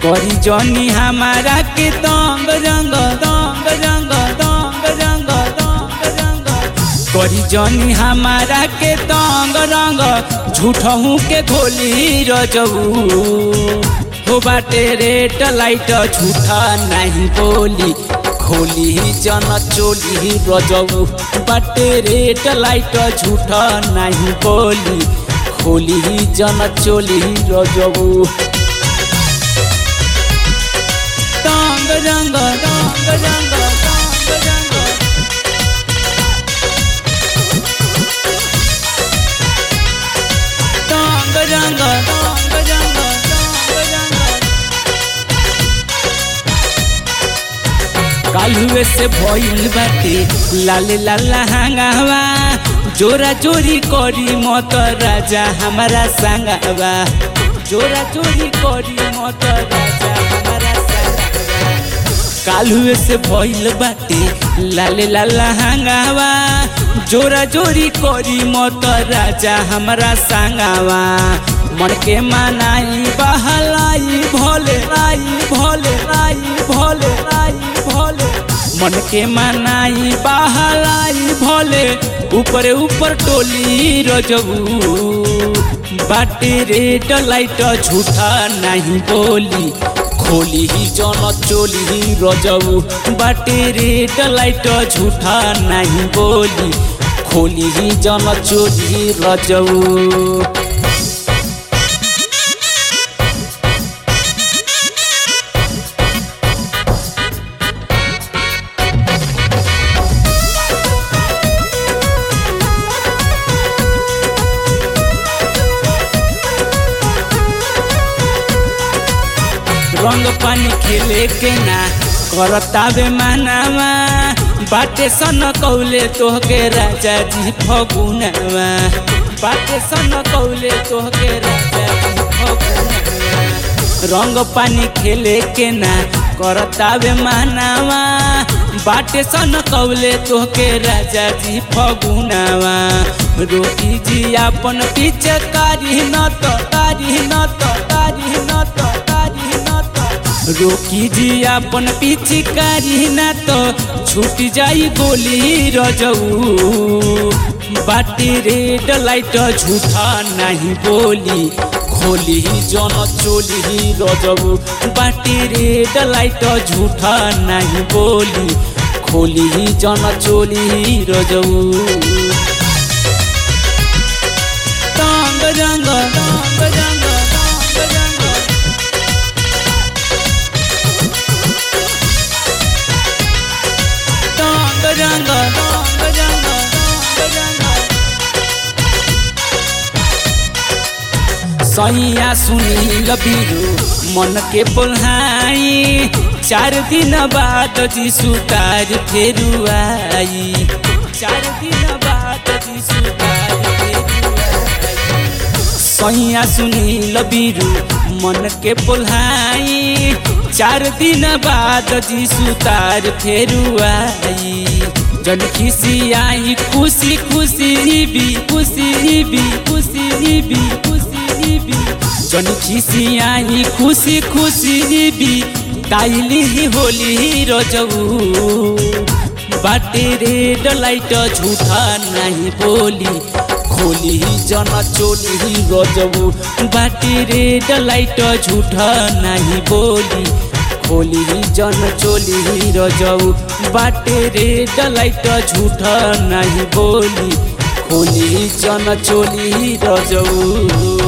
करी जनी हमारा के दंग रंग दंग रंग दंग रंग दंग रंग करी जनी हमारा के दंग रंग झूठहू के घोली रजऊ हो बाटे रेट लाइट झूठा नहीं बोली खोली जन चोली रजऊ बाटे रेट लाइट झूठा नहीं बोली खोली जन चोली रजऊ रंग रंग रंग रंग रंग रंग रंग रंग रंग रंग रंग रंग कालुए से भइल बाटे लाले लाला हांगावा जोरा जोरी करी मत राजा हमारा संगावा जोरा जोरी करी मत राजा हमारा संगावा कालुए से भइल बाटे लाले लाला हांगावा जोरा जोरी करी मत राजा हमारा संगावा मन के मनाई बहलाई भोले लाई भोले लाई भोले लाई भोले मन के मनाई बहलाई भोले ऊपर ऊपर टोली रजबू बाटे रेड लाइट झूठा नहीं बोली खोली ही जन चोली ही रजऊ बाटे रेड लाइट झूठा नहीं बोली खोली ही जन चोली रजऊ रंग पानी खेले के ना करतावे मानावा बाटे सन कौले तोहके राजा जी फगुनवा बाटे सन कौले तोहके राजा जी फगुनवा रंग पानी खेले के ना करतावे मानावा बाटे सन कौले तोहके राजा जी फगुनवा रोटी जी अपन पीछे कारी न तो कारी न तो कारी न तो कारी न तो रोकी जी अपन पीछे कारी न तो छूट जाई गोली रजऊ बाटी रेड लाइट झूठा नहीं बोली खोली जन चोली रजऊ बाटी रेड लाइट झूठा नहीं बोली खोली जन चोली रजऊ रंग रंग रंग रंग रंग रंग रंग रंग रंग रंग रंग रंग सैया सुनी लबीरू मन के बोल्हाई चार दिन बाद जी सुतार फेरू आई चार दिन बाद जी सुतार फेरू आई सैया सुनी लबीरू मन के बोल्हाई चार दिन बाद जी सुतार फेरू आई जन खिसी आई खुशी खुशी भी खुशी भी खुशी भी खुशी भी जन खिसी आई खुशी खुशी भी ताइली ही होली रजऊ बाटे रेड लाइट झूठा नहीं बोली खोली जन चोली रजऊ बाटे रेड लाइट झूठा नहीं बोली खोली जन चोली रजऊ बाटे रेड लाइट झूठा नहीं बोली खोली जन चोली रजऊ